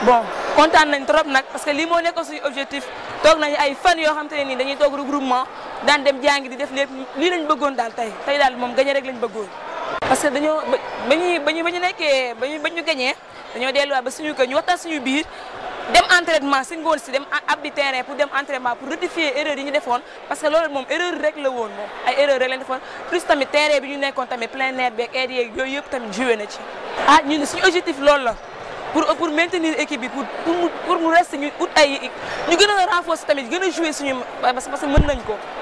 bon kontaan nañ trop nag parce que lii moo nekkoon suñu objectif toog nañu ay fan yoo xam te ne nii dañuy toog regroupement daan dem jàngi di def lépp lii lañ bëggoon daal tey tey daal moom gagné rek lañ bëggoon. parce que dañoo ba ba ñuy ba ñu ba ñu nekkee ba ñu ba ñu gagné dañoo delluwaat ba suñu kër ñu waxtaan suñu biir dem entraînement si ngoon si dem abbi terrain pour dem entraînement pour rectifier erreur yi ñu defoon parce que loolu moom erreur rek la woon moom ay erreur rek lañ defoon plus tamit terrain bi ñu nekkoon tamit plein air beeg air yeeg yooyu yëpp tamit joué na ci. ah ñun suñu objectif loolu la. pour pour maintenir équipe bi pour pour mu pour mu rester ñu ut ay ñu gën a renforcer tamit gën a jouer suñu parce que mën nañ ko